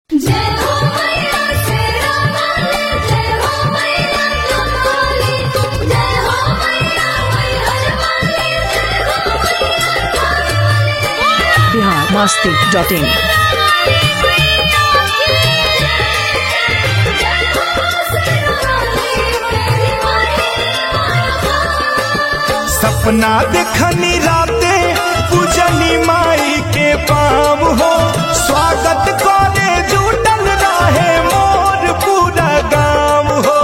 जय हो मैया शेरा वाली जय हो मैया कमली जय हो मैया मैहर वाली जय हो मैया बिहार मस्ती डॉट इन सपना देखनी राते पूजनी माई के पाम हो स्वागत करे जुटल रहे मोर पूरा गाँव हो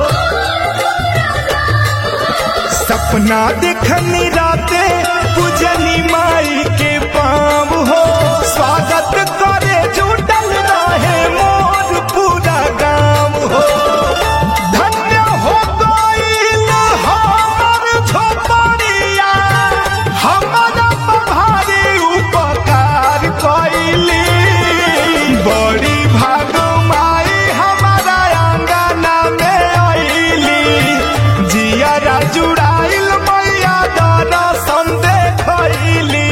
सपना देखनी राते पूजनी माई के पाम हो स्वागत करे जुटल रहे मोर पूरा गाँव हो धन्य हो गईल हमर झोपड़िया हमर भारी उपकार कइली बड़ी भाग माई हमारा अंगना में अइली जिया जुड़ाइल मैया दर्शन देखैली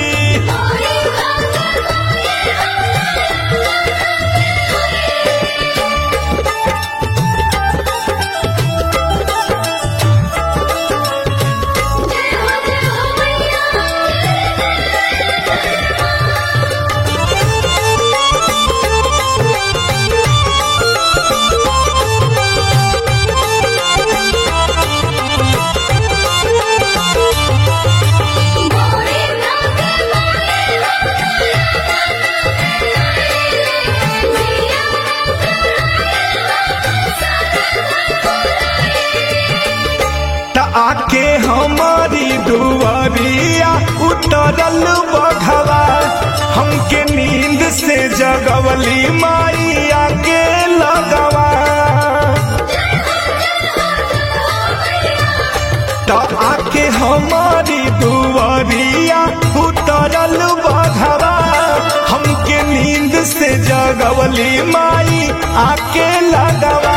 त आके हमारी दुआरिया उतरल बघवा हमके नींद से जगवली माई आके लगवा त आके हमारी दुआरिया उतरल बघवा हमके नींद से जगवली माई आके लगवा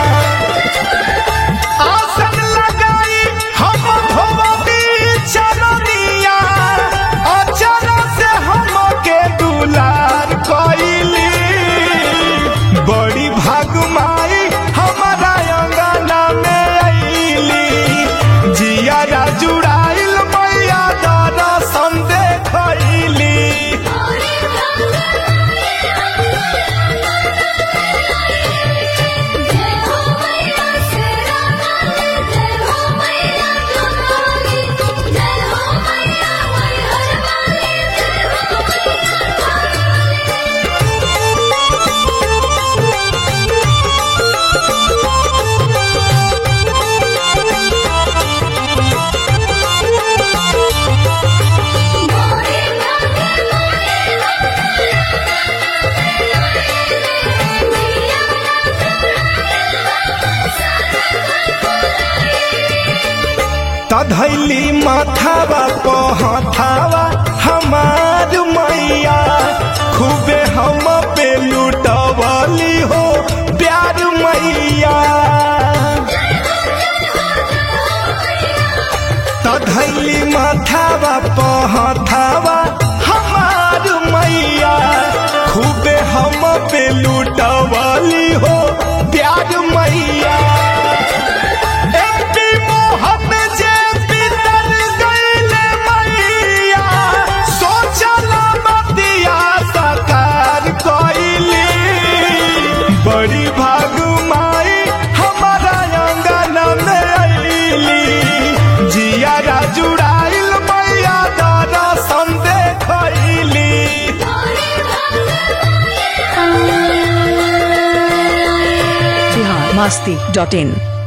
आसन लगाई हम धोबी चरनिया अचर से हमके दुलार कइली बड़ी भाग माई हमारा अंगना में अइली जिया जुड़ाइल मैया दर्शन देखैली जय हो मैया शेरा वाली जय हो मैया कमली जय हो मैया मैहर वाली जय हो तधैली माथावा पहथावा हमार मैया खूबे हम पे लुटवली हो प्यार मैया तधैली माथावा पहथावा हमार मैया खूबे हम पे लुटवली हो प्यार मैया एमपी मोहन जे पितर गइले मैया सोचल मतिया साकार कइली बड़ी भाग माई हमारा अंगन में अइली जिया जुड़ाइल मैया दर्शन देखैली बिहार मस्ती डॉट इन